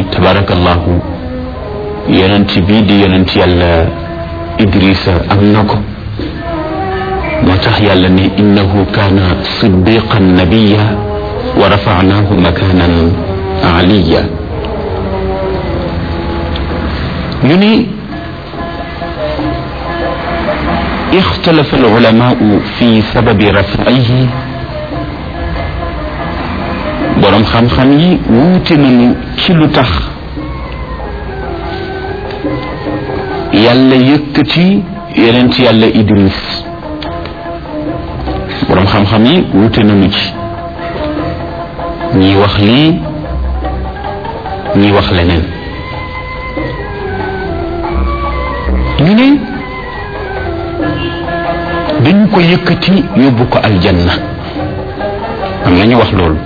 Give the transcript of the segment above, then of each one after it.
tabarakallahu yonent bii di yonent yàlla idrisa am na ko moo tax yàlla ne innahu kaana siddiqan nabiya wa rafanahu makanan aliya ñu ni ixtalafa alulamaau fi sababi rafaihi boroom xam-xam yi wuute nañu ci lu tax yàlla yëkkati yonent yàlla idris boroom xam-xam yi wuute nañu ci ñii wax lii ñii wax leneen ñu ne dañu ko yëkkati yóbbu ko aljanna am na ñu wax loolu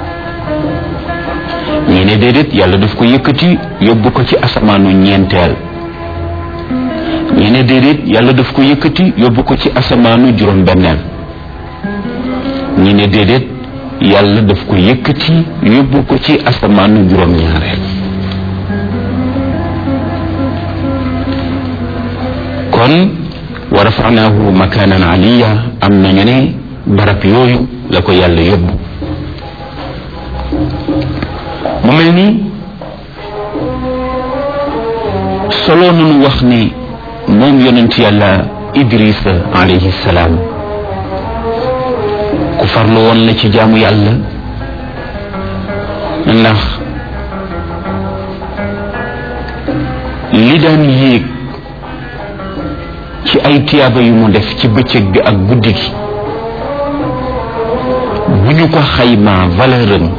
ñii ne déedéet yàlla daf ko yëkkati yóbbu ko ci asamaanu ñeenteel ñii ne déedéet yàlla daf ko yëkkati yóbbu ko ci asamaanu juróom-benneel ñii ne déedéet yàlla daf ko yëkkati yóbbu ko ci asamaanu juróom-ñaareel kon wa rafanaahu makaanan aliya am nañu ne barab yooyu la ko yàlla yóbbu mu mel ni solo nunu wax ni moom yonent yàlla idrisa alayhi salaam ku farlu woon la ci jaamu yàlla ndax li daan yéeg ci ay tiyaaba yu mu def ci bëccëg bi ak guddi gi bu ñu ko xaymaa valeur am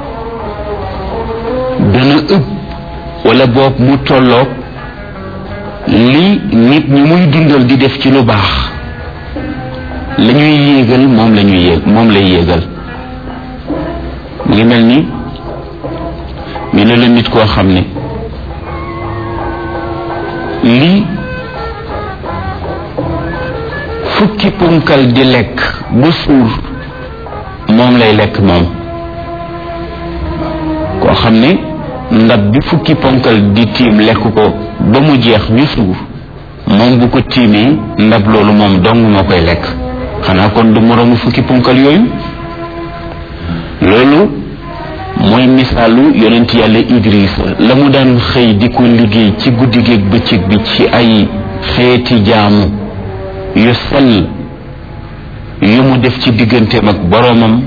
dana ëpp wala boog mu tolloog li nit ñi muy dundal di def ci lu baax la ñuy yéegal moom la ñuy yéeg moom lay yéegal mu ngi mel ni mi ne la nit koo xam ne li fukki punkal di lekk bu suur moom lay lekk moom koo xam ne ndab bi fukki ponkal di tiim lekk ko ba mu jeex ñu suur moom bu ko tiimee ndab loolu moom dong moo koy lekk xanaa kon du moroomu fukki ponkal yooyu loolu mooy misaalu yonent yàlla Idrissa la mu daan xëy di ko liggéey ci guddi géeg bëccëg bi ci ay xeeti jaamu yu sell yu mu def ci digganteem ak boroomam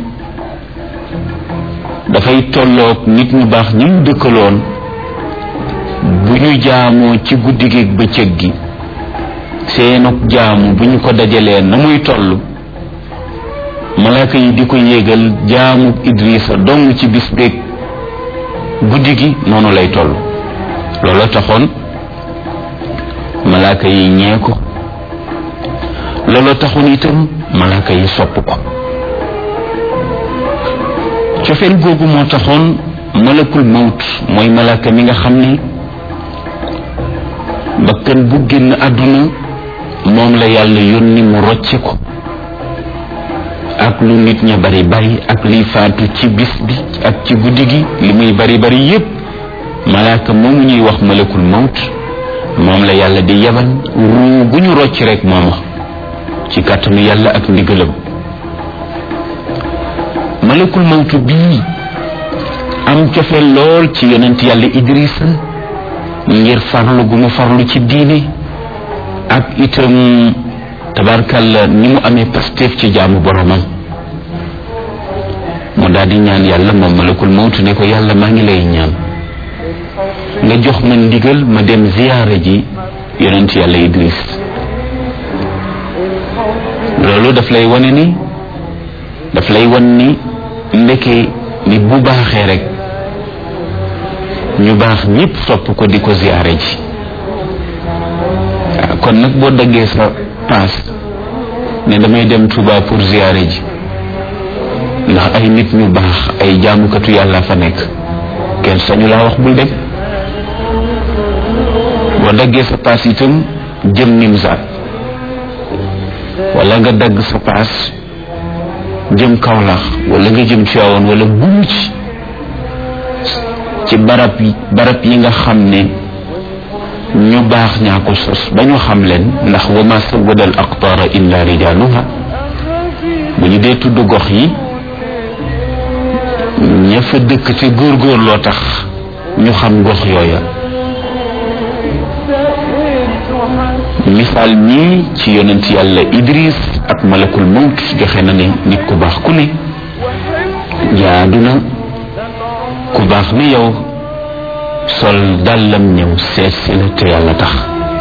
dafay tolloog nit ñu baax ñi mu dëkkaloon bu ñu jaamoo ci guddi gi bëccëg gi seenug jaamu bu ñu ko dajalee na muy toll malaaka yi di ko yéegal jaamu Idrissa dong ci bis beeg guddi gi noonu lay toll looloo taxoon malaaka yi ñee ko looloo taxoon itam malaaka yi sopp ko cofeel googu moo taxoon malakul mawt mooy malaaka mi nga xam ne bakkan bu génn àdduna moom la yàlla yónni mu rocce ko ak lu nit ña bari bari ak liy faatu ci bis bi ak ci guddi gi li muy bari bari yépp malaaka moomu ñuy wax malakul mawt moom la yàlla di yebal ruu gu ñu rocc rek mooma ci kàttanu yàlla ak ndigalam malakul mawtu bii am cofeel lool ci yonent yàlla idrissa ngir farlu gu mu farlu ci diine ak itam tabarkalla ni mu amee pasteef ci jaamu boromam mu daal di ñaan yàlla moom malakul mawtu ne ko yàlla maa ngi lay ñaan nga jox ma ndigal ma dem ziyaara ji yonent yàlla idris loolu daf lay wane ni daf lay wan ni ndeke nit bu baaxee rek ñu baax ñépp sopp ko di ko ziyaare ji kon nag boo daggee sa paas ne damay dem Touba pour ziyaare ji ndax ay nit ñu baax ay jaamukatu yàlla fa nekk kenn sañu laa wax bul dem boo daggee sa paas itam jëm Nimzaat wala nga dagg sa paas jëm Kaolack wala nga jëm Tivaouane wala bumu ci ci barab yi barab yi nga xam ne ñu baax ñaa ko sos ba ñu xam leen ndax wa ma sawada al aqtaara illa rijaaluha bu ñu dee tudd gox yi ña fa dëkk te góorgóor loo tax ñu xam gox yooya misaal mii ci yonent yàlla Idris ak malakul mawt joxe na ne nit ku baax ku ne jaadu na ku baax ni yow sol dàllam ñëw seet si la te yàlla tax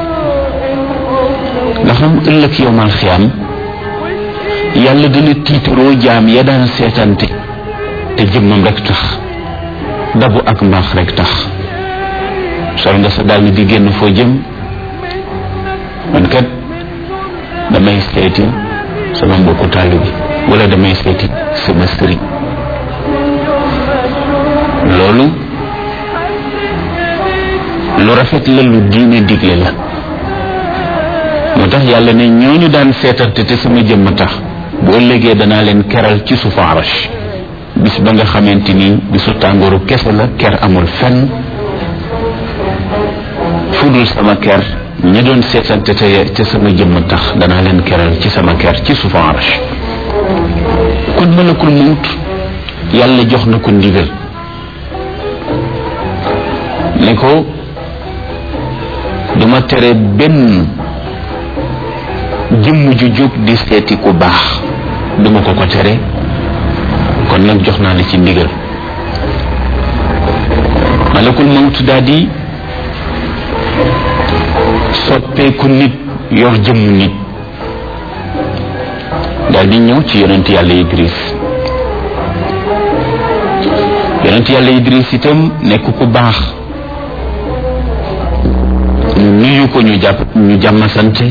ndax am ëllëg yowmal xiyaam yàlla dina tiitaroo jaam ya daan seetante te jëmmam rek tax dabu ak mbaax rek tax sol nga sa dàll di génn foo jëm man kat damay seeti sama mbokku taalibe bi wala damay seeti sama sëriñ loolu lu rafet la lu diine digle la moo tax yàlla ne ñooñu daan seetante te sama jëmm tax bu ëllëgee danaa leen keral ci suufu arash bis ba nga xamante ni bisu tàngooru kese la ker amul fenn fudul sama ker ña doon seetante te te sama jëmm tax danaa leen keral ci sama ker ci suufu arash kon malakul mawt yàlla jox na ko ndigal ne ko duma tere benn jëmm ju jóg di seeti ku baax duma ko ko tere kon nag jox naa la ci ndigal malakul mawt daal di soppeeku nit yor jëmmu nit daal di ñëw ci yonent yàlla Idris yonent yàlla Idris itam nekk ku baax ñu nuyu ko ñu jàpp ñu jàmm sante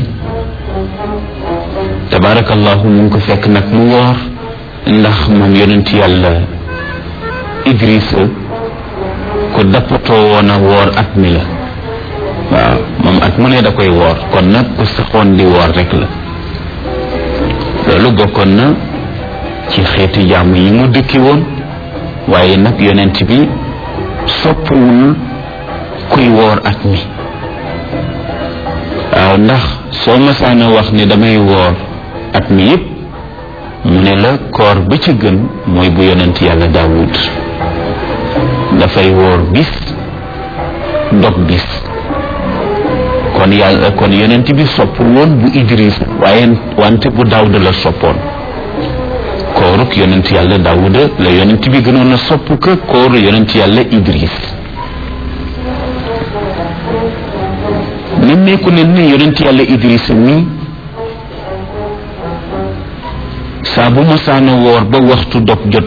tabarakallahu mu ngi ko fekk nag mu woor ndax moom yonent yàlla Idrissa ko dappatoo woon a woor at mi la waaw moom at mu ne da koy woor kon nag ku saxoon di woor rek la loolu bokkoon na ci xeeti jàmm yi mu dëkki woon waaye nag yonent bi soppuwul kuy woor at mi waaw ndax soo masaana wax ne damay woor at mi yépp mu ne la koor ba ca gën mooy bu yonent yàlla daawud dafay woor bis dog bis kon yàlla kon yonent bi sopp woon bu idris waaye wante bu daawuda la soppoon kooruk yonent yàlla daawuda la yonent bi gënoon a sopp ka kooru yonent yàlla idris nemmeeku ne ne yonent yàlla idris mi saa bu masaana woor ba waxtu dog jot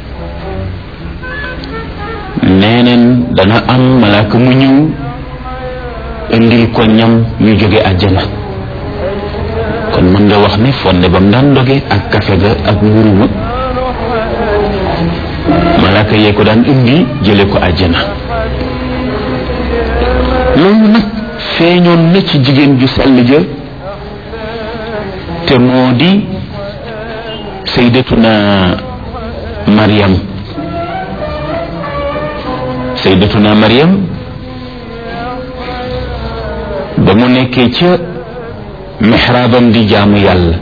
neeneen dana am malaaka mu ñëw indil ko ñam ñu jóge àjjana kon mën nga wax ne fonde ba mu daan doge ak kafe ga ak mburu ma malaaka yee ko daan indi jële ko àjjana loolu nag feeñoon na ci jigéen ju sell ja te moo di saydatuna Maryam saydatuna Maryam ba mu nekkee ca mixraabam di jaamu yàlla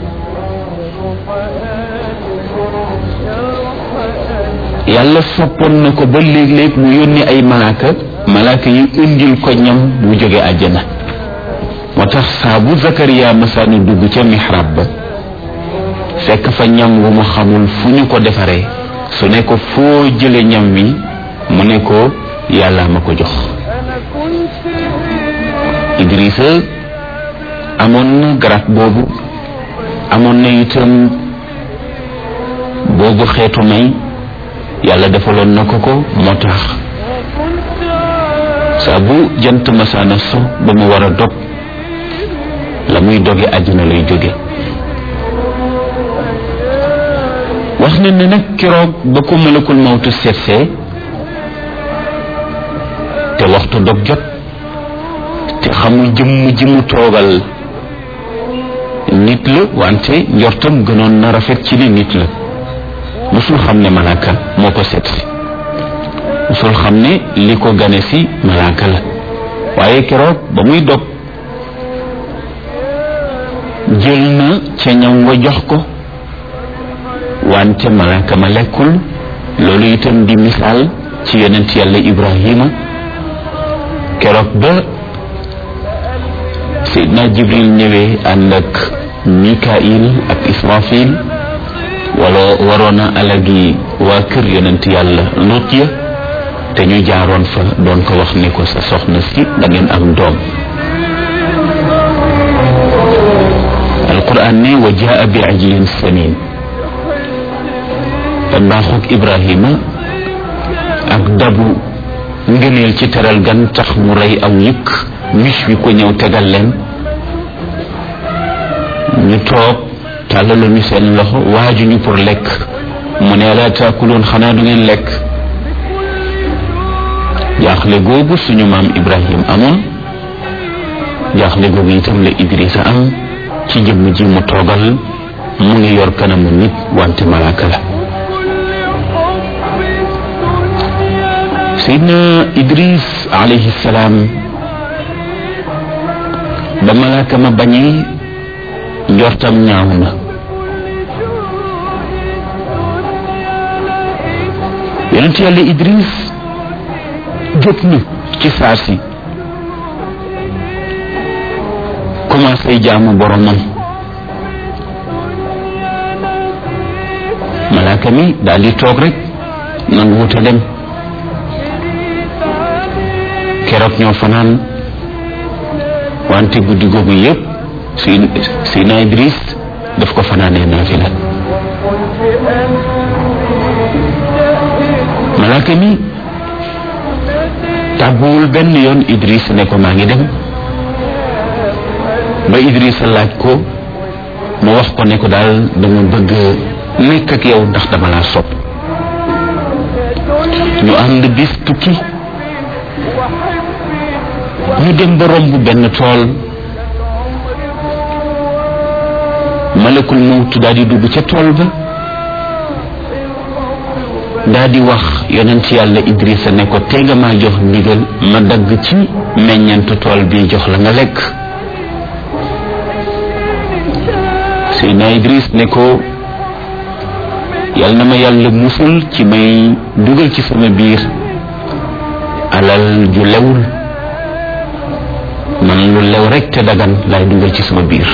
yàlla soppoon na ko ba léeg-léeg mu yónni ay malaaka malaaka yi indil ko ñam bu jóge àjjana moo tax saa bu Zakariya masaani dugg ca mixraab ba fekk fa ñam wu mu xamul fu ñu ko defaree su ne ko foo jële ñam wi mu ne ko yàlla ma ko jox Idrissa amoon na garab boobu amoon na itam boobu xeetu may yàlla defaloon na ko ko moo tax saa bu jant masaana so ba mu war a dog la muy doge àddina lay jóge wax na ne nag keroog ba ko malakul mawtu seetsee te waxtu dog jot te xamul jëmm ji mu toogal nit la wante njortam gënoon na rafet ci ne nit la musul xam ne malaaka moo ko seet si musul xam ne li ko gane si malaaka la waaye keroog ba muy dog jël na ca ñam wa jox ko wante malaaka ma lekkul loolu itam di misaal ci yonent yàlla ibrahima keroog ba Seydina Jibril ñëwee ànd ak Mikail ak Israfil wala waroon a alagi waa kër yonent yàlla Lut ya te ñu jaaroon fa doon ko wax ni ko sa soxna si da ngeen am doom alquran ne wa jaa bi ajlin samin te mbaaxuk Ibrahima ak dabu ngëneel ci teral gan tax mu rey aw yëkk mis wi ko ñëw tegal leen ñu toog tàllalu ñu seen loxo waajuñu pour lekk mu ne laa taakuloon xanaa du ngeen lekk jaaxle googu suñu maam Ibrahim amoon jaaxle googu itam la Idrissa am ci jëmm ji mu toogal mu ngi yor kanamu nit wante malaaka la Seydina Idris alayhi salaam ba malaaka ma bañee njortam ñaaw na yonent yàlla Idris jóg na ci saa si commencé jaamu boromam malaaka mi daal di toog rek nangu wuta dem keroog ñoo fanaan wante guddi googu yëpp si Seydina Idris daf ko fanaanee naafila malaaka mi tàgguwul benn yoon Idris ne ko maa ngi dem ba Idris laaj ko mu wax ko ne ko daal dama bëgg nekk ak yow ndax dama laa sopp ñu ànd bis tukki ñu dem ba romb benn tool malakul mawtu daal di dugg ca tool ba daal di wax yonent yàlla Idrissa ne ko tey nga maa jox ndigal ma dagg ci meññantu tool bi jox la nga lekk Seydina Idriss ne ko yal na ma yàlla musul ci may dugal ci sama biir alal ju lewul man lu lew rek te dagan laay dugal ci sama biir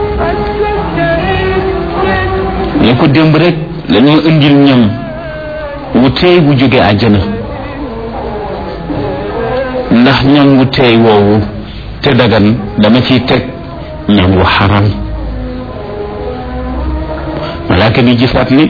ne ko démb rek lañoo indil ñam wu teey bu jóge àjjana ndax ñam wu teey woowu te dagan dama ciy teg ñam wu xaram malaaka bi gisaat ni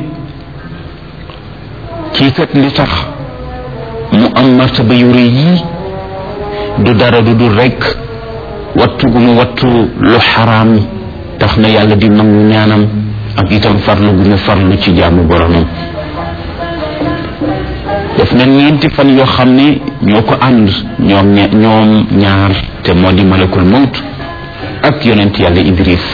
kii kat li tax mu am martaba yu rëy yii du dara du dul rek wattu gu mu wattu lu xaraam tax na yàlla di nangu ñaanam ak itam farlu gu mu farlu ci jaamu boromam def na ñeenti fan yoo xam ne ñoo ko ànd ñoom ñoom ñaar te moo di malakul mawt ak yonent yàlla Idris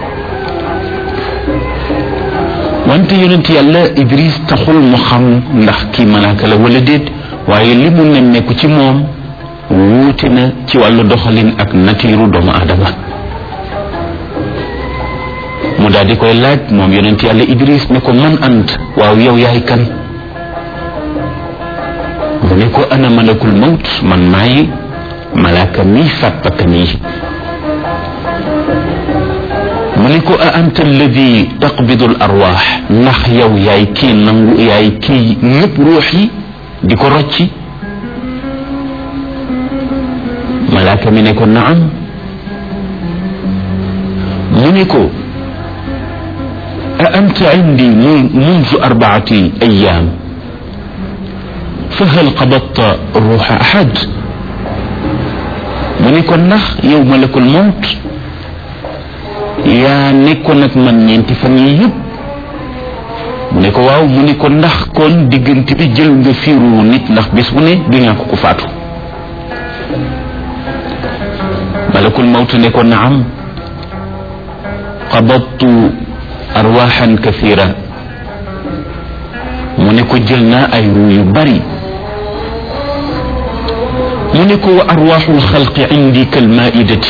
wante yonent yàlla Idris taxul mu xam ndax kii malaaka la wala déet waaye li mu nemmeeku ci moom wuute na ci wàllu doxalin ak natiiru doomu aadama mu daal di koy laaj moom yonent yàlla Idris ne ko man ant waaw yow yaay kan mu ne ko ana malakul mawt man maay malaaka mi faat bakkan yi mu ne ko a anta alladi taqbidu al arwaax ndax yow yaay kii nangu yaay kii ñëpp ruux yi di ko rocci malaaka mi ne ko naam mu ne ko a anta indi munzu arbaati ayaam fa hal qabadta ruuxa ahad mu ne ko ndax yow malakul mawt yaa nekkoon ak man ñeenti fan yi yëpp mu ne ko waaw mu ne ko ndax kon diggante bi jël nga fiiru nit ndax bés bu ne du ñàkk ko faatu malakul mawt ne ko naam qabadtu arwaxan kathira mu ne ko jël naa ay ruu yu bari mu ne ko wa arwaaxu lxalqi indi kalmaidati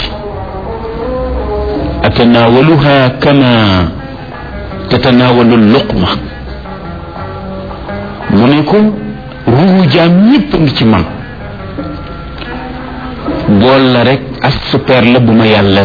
atanaawaluha kama tatanaawalu luqma mu ne ko ruuhu jaam ñépp ngi ci man bool la rek as super la bu ma yàlla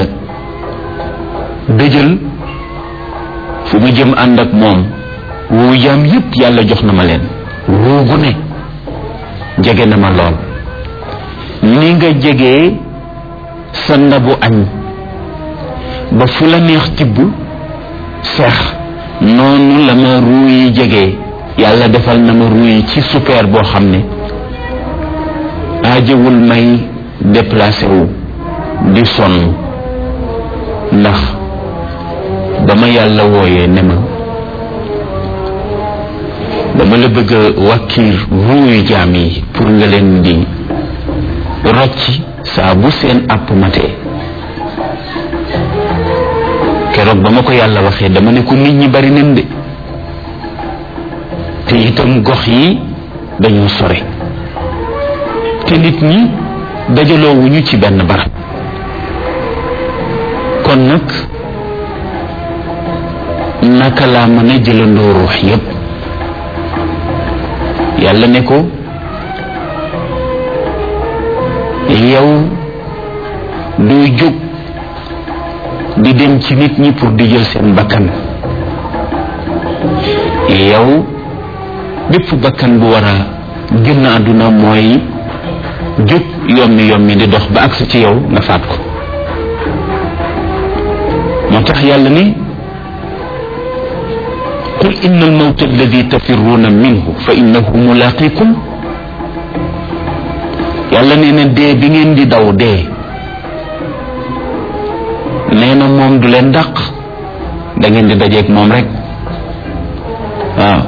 dëjël fu ma jëm ànd ak moom ruuhu jaam yépp yàlla jox na ma leen ruugu ne jege na ma lool ni nga jegee sa ndabu añ ba fu la neex tibb seex noonu la ma ruu yi jegee yàlla defal na ma ruu yi ci super boo xam ne aajewul may déplacé wu di sonn ndax ba ma yàlla wooyee ne ma dama la bëgg a wàkkiir ruu yu jaam yi pour nga leen di rocci saa bu seen àpp matee keroog ba ma ko yàlla waxee dama ne ko nit ñi bari nañ de te itam gox yi dañoo sore te nit ñi dajaloo wuñu ci benn barab kon nag naka laa mën a jëlandoo ruux yépp yàlla ne ko yow doo jóg di dem ci nit ñi pour di jël seen bakkan yow bépp bakkan bu war a génn àdduna mooy jóg yommi yommi di dox ba agsi ci yow nga faat ko moo tax yàlla ni qul inna almawta alladi tafirruuna minhu fa innahu mulaqikum yàlla nee na dee bi ngeen di daw dee nee na moom du leen dàq da ngeen di dajeeg moom rek waaw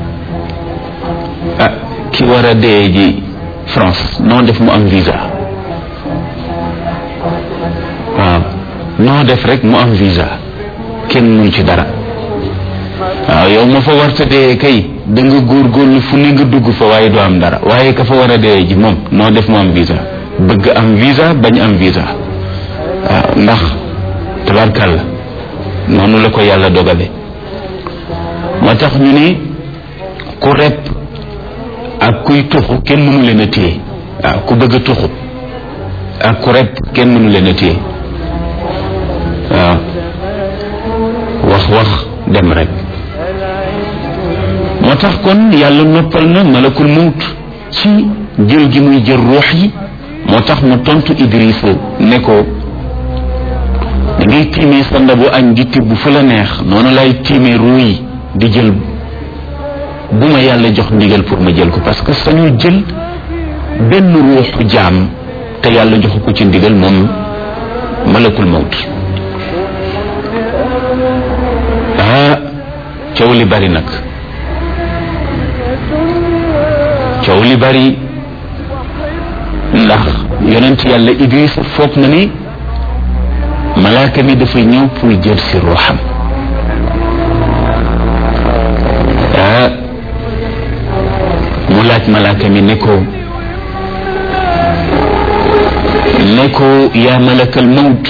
ah ki war a dee ji France noo def mu am visa waaw noo def rek mu am visa kenn mun ci dara waaw yow ma fa warta dee kay da nga góorgóorlu fu ne nga dugg fa waaye doo am dara waaye ka fa war a dee ji moom noo def mu am visa bëgg am visa bañ am visa waaw ndax tabarkàlla noonu la ko yàlla dogale moo tax ñu ne ku repp ak kuy tuxu kenn mënu leen a téye waaw ku bëgg a tuxu ak ku repp kenn mënu leen a téye waaw wax wax dem rek moo tax kon yàlla noppal na malakul mawt ci jël gi muy jël ruux yi moo tax mu tontu Idrissa ne ko da ngay tiimee sa ndabu añ di tibb fu la neex noonu lay tiimee ruu yi di jël bu ma yàlla jox ndigal pour ma jël ko parce que sañu jël benn ruuxu jaam te yàlla joxu ko ci ndigal moom malakul mawt ah coow li bari nag coow li bari ndax yonent yàlla Idris foog na ni malaaka mi dafa ñëw pour jël si ruuxam ah mu laaj malaaka mi ne ko ne ko yaa malakal mawt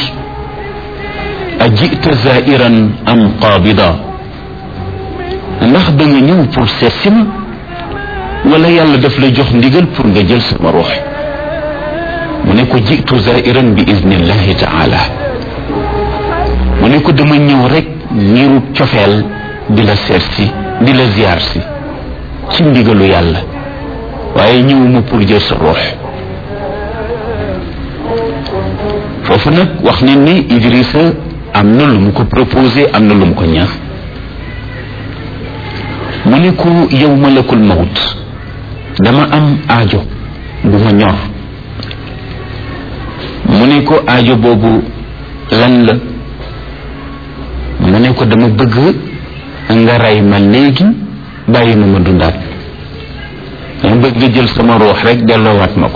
ajita zairan am qaabida ndax da nga ñëw pour seet si ma wala yàlla daf la jox ndigal pour nga jël sama ruux mu ne ko jitu zairan bi idnillahi taala mu ne ko dama ñëw rek niiru cofeel di la seet si di la ziar si ci ndigalu yàlla waaye ñëwuma pour jël sa ruux foofu nag wax nañ ni Idrissa am na lu mu ko proposé am na lu mu ko ñaax mu ne ko yow malakul mawt dama am aajo bu ma ñor mu ne ko aajo boobu lan la mu ne ko dama bëgg nga rey ma léegi bàyyi ma ma dundaat dama bëgg nga jël sama ruux rek delloowaat ma ko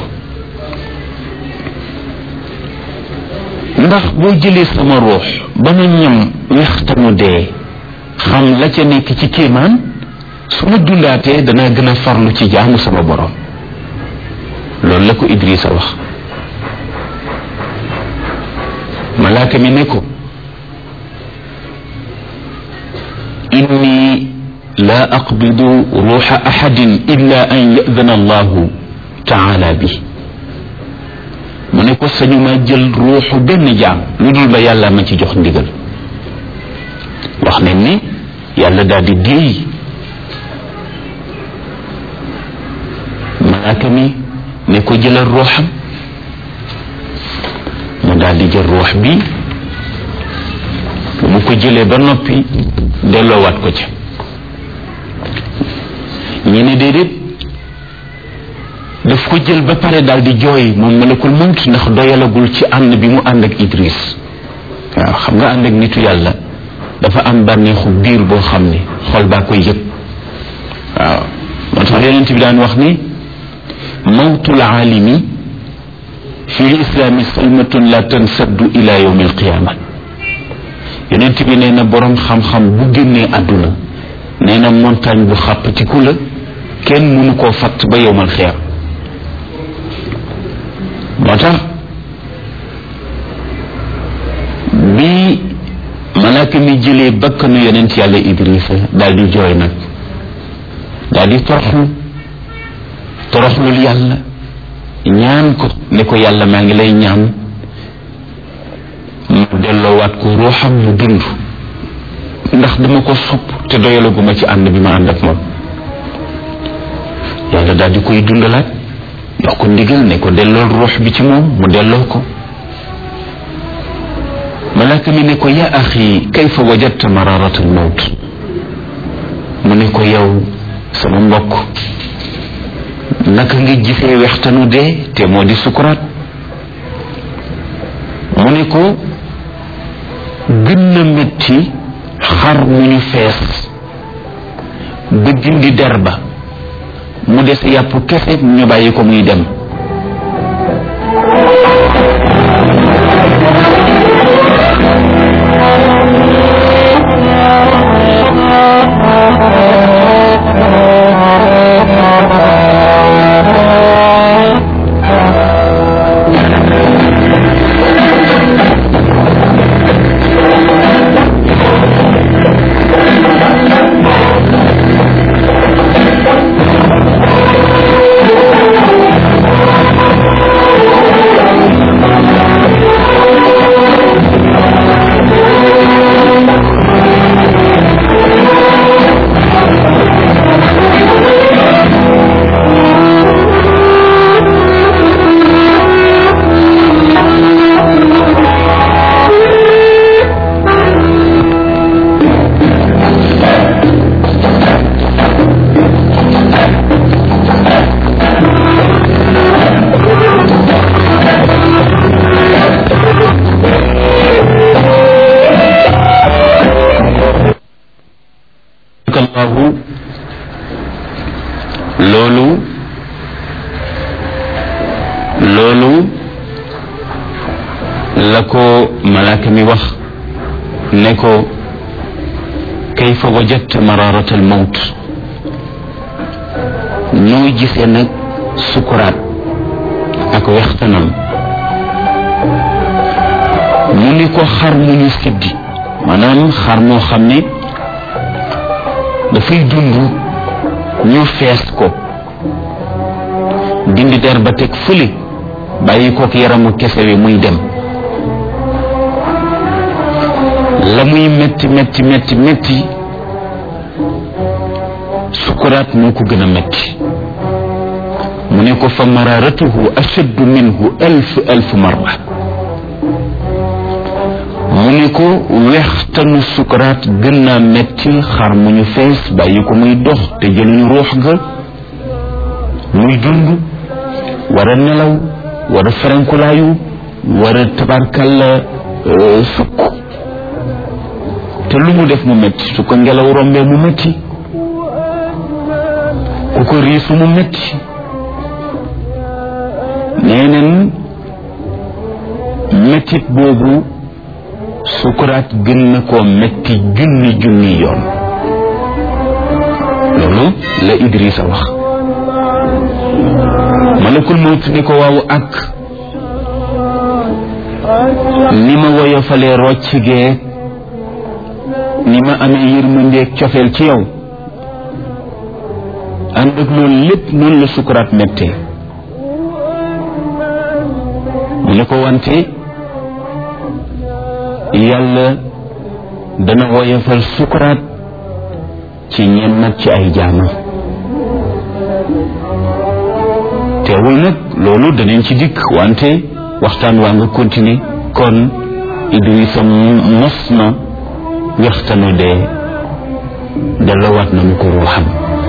ndax boo jëlee sama ruux ba ma ñam wextanu dee xam la ca nekk ci kéemaan su ma dundaatee danaa gën a farlu ci jaamu sama borom loolu la ko Idrissa wax malaaka mi ne ko inni la aqbidu ruuxa axadin illa an yadana allahu taala bi mu ne ko sañu ma jël ruuxu benn jaam lu dul ba yàlla ma ci jox ndigal wax nañ ni yàlla daal di déey malaaka mi ne ko jëlal ruuxam mu daal di jël ruux bi mu ko jëlee ba noppi delloowaat ko ca ñi ne déedéet daf ko jël ba pare daal di jooy moom malakul mawt ndax doyalagul ci ànd bi mu ànd ak Idris waaw xam nga ànd ak nitu yàlla dafa am bànneexu biir boo xam ne xol baa koy yëg waaw moo tax yonent bi daan wax ni mawtul aalimi fi lislaami salmatun la tansaddu ila yawmi alqiyaama yonent bi nee na boroom xam-xam bu génnee àdduna nee na montagne bu xàppatiku la kenn mënu koo fatt ba yowmal xeer moo tax bi malaaka mi jëlee bakkanu yonent yàlla Idrissa daal di jooy nag daal di toroxlu toroxlul yàlla ñaan ko ne ko yàlla maa ngi lay ñaan mu delloowaat ko ruuxam mu dund ndax dama ko sopp te doyalaguma ci ànd bi ma ànd ak moom yàlla daal di koy dundalaat jox ko ndigal ne ko dellool ruux bi ci moom mu delloo ko malaaka mi ne ko yaa axi kayfa wajadta mararat al mawt mu ne ko yow sama mbokk naka nga gisee wextanu dee te moo di sukuraat mu ne ko gën na métti xar mu ñu fees ba dindi der ba mu des yàpp kese ñu bàyyi ko muy dem allahu loolu loolu la ko malaaka mi wax ne ko kayfa wajadta mararat al mawt nooy gisee nag sukuraat ak wextanam mu ni ko xar mu ñu siddi maanaam xar moo xam ne dafay dund ñu fees ko dindi der ba teg fële bàyyi kook yaramu kese wi muy dem la muy metti metti metti metti sukuraat moo ko gën a metti mu ne ko fa mararatuhu ashaddu minhu alf alf marra mu ne ko wextanu sukaraat gën naa metti xar mu ñu fees bàyyi ko muy dox te jëluñu ruux ga muy dund war a nelaw war a ferenkulaayu war a tabarkalla sukk te lu mu def mu metti su ko ngelaw rombee mu metti ku ko riisu mu metti nee neen mettit boobu sukuraat gën na koo metti junni junni yoon loolu la Idrissa wax malakul mawt ni ko waaw ak ni ma woyofalee rocc gee ni ma amee yërmandeeg cofeel ci yow ànd ak loolu lépp noonu la sukuraat mettee mu ne ko wante yàlla dana woyofal sukuraat ci ñenn nag ci ay jaamam teewul nag loolu danañ ci dikk wante waxtaan waa nga continuer kon Idrissa mos na waxtanu dee delloowaat na mu ko ruuxam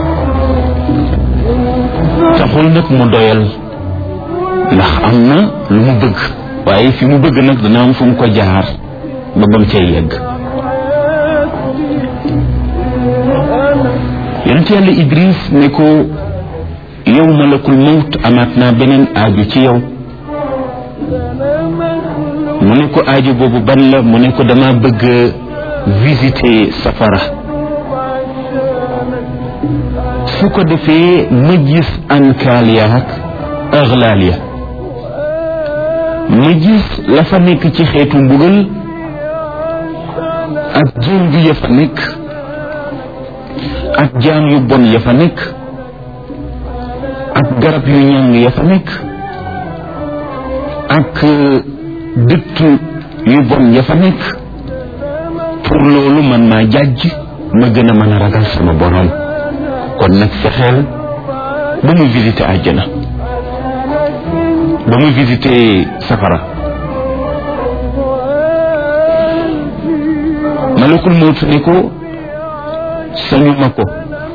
taxul nag mu doyal ndax am na lu mu bëgg waaye fi mu bëgg nag dana am fu mu ko jaar ba bam cay yegg yonent yàlla Idris ne ko yow malakul mawt amaat naa beneen aaju ci yow mu ne ko aaju boobu ban la mu ne ko dama bëgg visiter safara su ko defee ma gis ankaal ya ak aglaal ya ma gis la fa nekk ci xeetu mbugal ak jën bi ya fa nekk ak jaam yu bon ya fa nekk ak garab yu ñàng ya fa nekk ak dëtt yu bon ya fa nekk pour loolu man maa jàjj ma gën a mën a ragal sama borom kon nag fexeel ba mu visité àjjana ba mu visité safara malakul mawtu ne ko sañu ma ko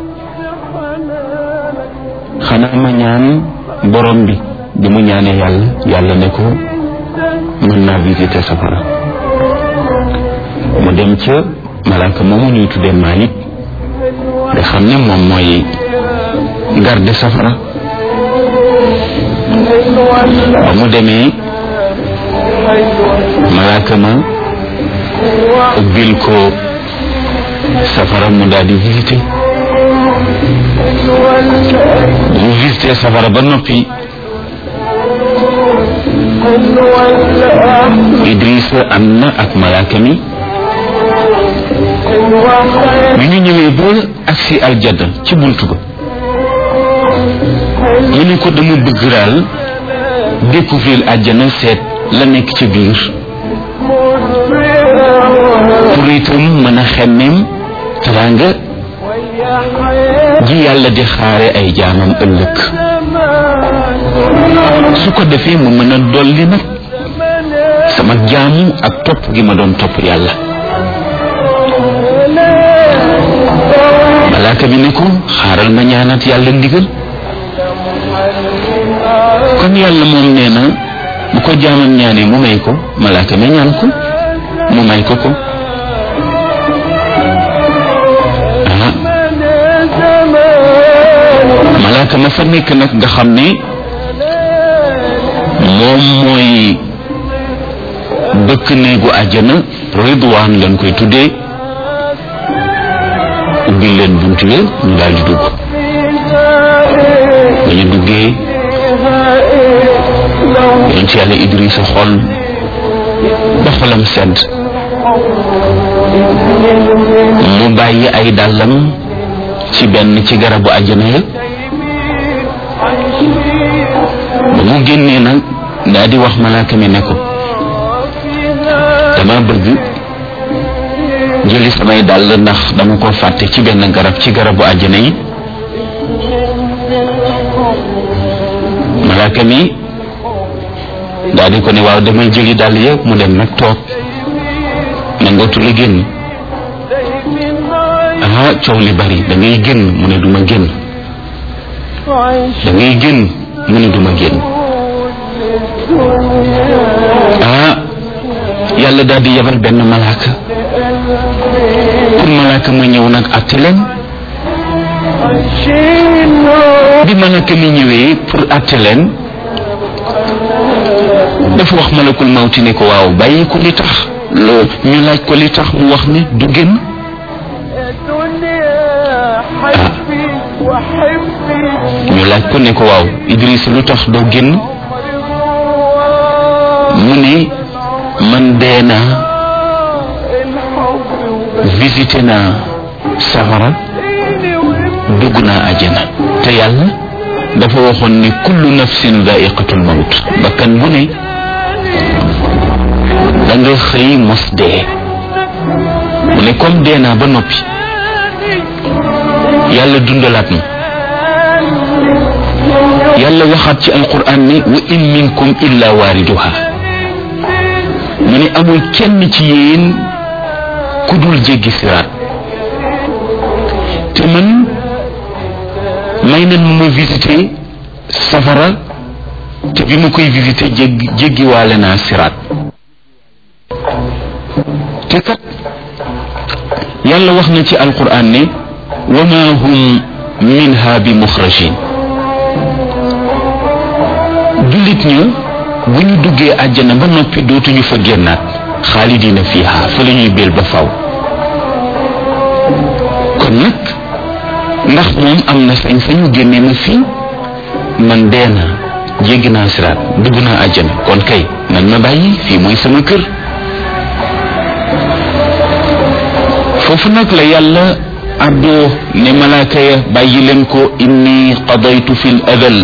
xanaa ma ñaan borom bi bi mu ñaanee yàlla yàlla ne ko mën naa visité safara mu dem ca malaaka moomu ñuy tuddee Malik nga xam ne moom mooy garde safara ba mu demee malaaka ma ubbil ko safara mu daal di visité mu visité safara ba noppi Idrissa am na ak malaaka mi bi ñu ñëwee ba agsi aljada ci buntu ba mu ne ko dama bëgg daal découvrir àjjana seet la nekk ci biir pour itam mën a xemmeem teraanga ji yàlla di xaare ay jaamam ëllëg su ko defee mu mën a dolli nag sama jaamu ak topp gi ma doon topp yàlla malaaka bi ne ko xaaral ma ñaanat yàlla ndigal kon yàlla moom nee na bu ko jaamam ñaanee mu may ko malaaka mi ñaan ko mu may ko ko malaaka ma fa nekk nag nga xam ne moom mooy bëkk néegu àjjana ridwaan lañ koy tuddee ubbil leen bunt yi ñu daal di dugg ba ñu duggee yoon ci yàlla Idrissa xol ba xolam sedd mu bàyyi ay dàllam ci benn ci garabu àjjana ya ba mu génnee nag daa di wax malaaka mi ne ko dama bëgg jëli samay dàll ndax dama ko fàtte ci benn garab ci garabu àjjana yi malaaka mi daa di ko ne waaw damay jëli dàll ya mu dem nag toog nangootu la génn ah coow li bari da ngay génn mu ne duma génn da ngay génn mu ne duma génn ah yàlla daal di yebal benn malaaka pour malaaka ma ñëw nag àtte leen bi malaaka mi ñëwee pour àtte leen dafa wax malakul mawti ne ko waaw bàyyi ko li tax loo ñu laaj ko li tax mu wax ne du génn ñu laaj ko ne ko waaw Idrissa lu tax doo génn mu ne man dee naa visité naa safara dugg naa àjjana te yàlla dafa waxoon ni kullu nafsin daiqatul mawt bakkan bu ne da nga xëy mos dee mu ne comme dee naa ba noppi yàlla dundalaat ma yàlla waxaat ci alquran ni wa in minkum illa waariduha mu ne amul kenn ci yéen ku dul jéggi siraat te man may nan ma visité safara te bi ma koy visité jéggi jéggiwaale naa siraat te kat yàlla wax na ci alquran ne wa ma hum minha bi muxrajin jullit ña bu ñu duggee àjjana ba noppi dootuñu fa génnaat xaalidina fiha fa la ñuy béel ba faw kon nag ndax moom am na sañ-sañu génne ma fii man dee naa jéggi naa siraat dugg naa àjjana kon kay nañ ma bàyyi fii mooy sama kër foofu nag la yàlla àddoo ne malaaka ya bàyyi leen ko inni qadaytu fi l adal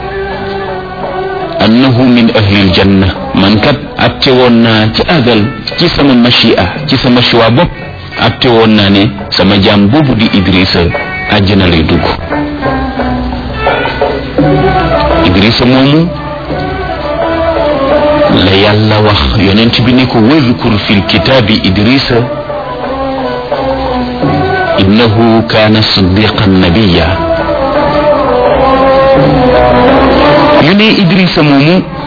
annahu min ahli aljanna man kat atte woon naa ci adal ci sama machia ci sama choix bopp atte woon naa ne sama jaam boobu di Idrissa àjjana lay dugg Idrissa moomu la yàlla wax yonent bi ne ko wadkur fi lkitaabi Idrissa innahu kaana siddiqan nabiya ñu ne Idrissa moomu